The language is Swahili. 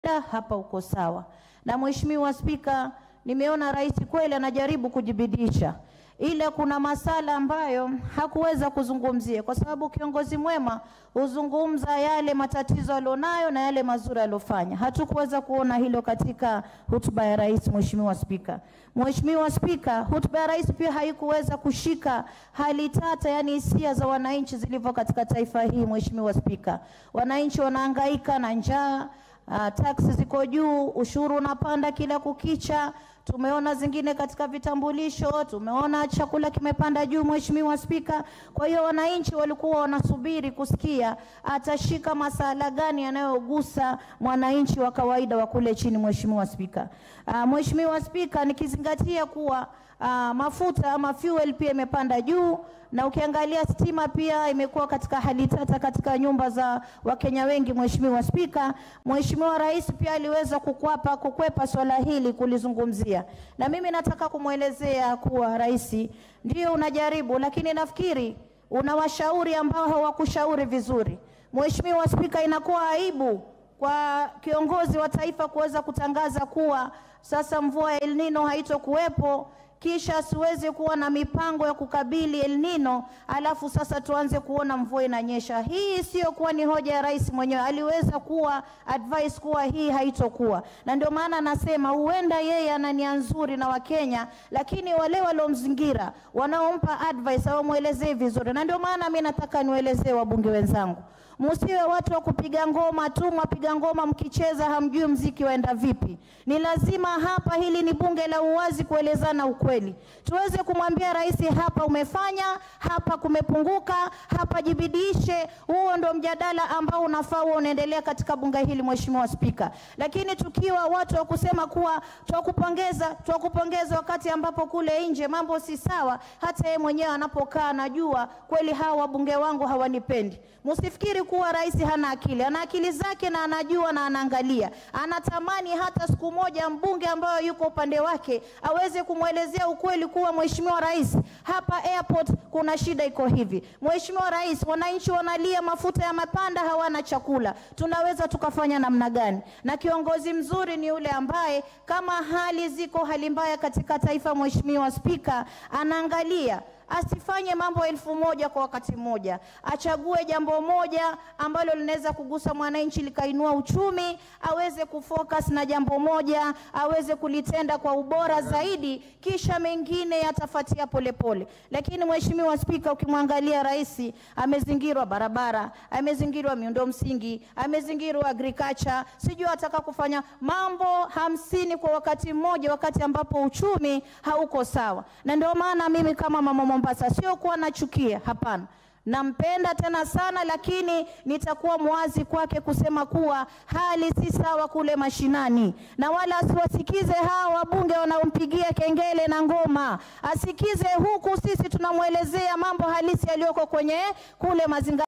la hapa uko sawa. Na Mheshimiwa Spika, nimeona rais kweli anajaribu kujibidisha, ila kuna masala ambayo hakuweza kuzungumzia, kwa sababu kiongozi mwema huzungumza yale matatizo alionayo na yale mazuri aliyofanya. Hatukuweza kuona hilo katika hotuba ya rais. Mheshimiwa Spika, Mheshimiwa Spika, hotuba ya rais pia haikuweza kushika hali tata, yani hisia za wananchi zilivyo katika taifa hii. Mheshimiwa Spika, wananchi wanahangaika na njaa Uh, taksi ziko juu, ushuru unapanda kila kukicha. Tumeona zingine katika vitambulisho, tumeona chakula kimepanda juu, Mheshimiwa Spika. Kwa hiyo wananchi walikuwa wanasubiri kusikia atashika masala gani yanayogusa mwananchi wa kawaida wa kule chini, Mheshimiwa Spika. Uh, Mheshimiwa Spika, nikizingatia kuwa uh, mafuta ama fuel pia imepanda juu na ukiangalia stima pia imekuwa katika hali tata katika nyumba za Wakenya wengi. Mheshimiwa Spika, Mheshimiwa Rais pia aliweza kukwapa kukwepa swala hili kulizungumzia, na mimi nataka kumwelezea kuwa rais ndio unajaribu, lakini nafikiri una washauri ambao hawakushauri vizuri. Mheshimiwa Spika, inakuwa aibu kwa kiongozi wa taifa kuweza kutangaza kuwa sasa mvua ya El Nino haitokuwepo kisha asiweze kuwa na mipango ya kukabili El Nino, alafu sasa tuanze kuona mvua inanyesha. Hii sio kuwa ni hoja ya rais mwenyewe, aliweza kuwa advice kuwa hii haitokuwa, na ndio maana anasema huenda yeye ana nia nzuri na Wakenya, lakini wale waliomzingira wanaompa advice hawamwelezei vizuri, na ndio maana mimi nataka niwaelezee wabunge wenzangu Musiwe watu wa kupiga ngoma tu, mwapiga ngoma mkicheza hamjui mziki waenda vipi. Ni lazima hapa, hili ni bunge la uwazi, kuelezana ukweli, tuweze kumwambia rais, hapa umefanya, hapa kumepunguka, hapa jibidishe. Huo ndo mjadala ambao unafaa huo unaendelea katika bunge hili, Mheshimiwa Spika. Lakini tukiwa watu wa kusema kuwa twakupongeza, twakupongeza wakati ambapo kule nje mambo si sawa, hata yeye mwenyewe anapokaa anajua kweli hawa wabunge wangu hawanipendi. Msifikiri kuwa rais hana akili, ana akili zake na anajua na anaangalia. Anatamani hata siku moja mbunge ambayo yuko upande wake aweze kumwelezea ukweli kuwa Mheshimiwa Rais, hapa airport kuna shida iko hivi. Mheshimiwa Rais, wananchi wanalia, mafuta ya mapanda, hawana chakula, tunaweza tukafanya namna gani? Na kiongozi mzuri ni yule ambaye kama hali ziko hali mbaya katika taifa, Mheshimiwa Spika, anaangalia asifanye mambo elfu moja kwa wakati mmoja, achague jambo moja ambalo linaweza kugusa mwananchi likainua uchumi, aweze kufocus na jambo moja, aweze kulitenda kwa ubora zaidi, kisha mengine yatafuatia polepole. Lakini Mheshimiwa Spika, ukimwangalia rais amezingirwa barabara, amezingirwa miundo msingi, amezingirwa agriculture, sijui ataka kufanya mambo hamsini kwa wakati mmoja, wakati ambapo uchumi hauko sawa, na ndio maana mimi kama mama Mombasa sio kuwa nachukia, hapana nampenda tena sana, lakini nitakuwa mwazi kwake kusema kuwa hali si sawa kule mashinani, na wala asiwasikize hawa wabunge wanaompigia kengele na ngoma, asikize huku sisi tunamwelezea mambo halisi yaliyoko kwenye kule mazingira.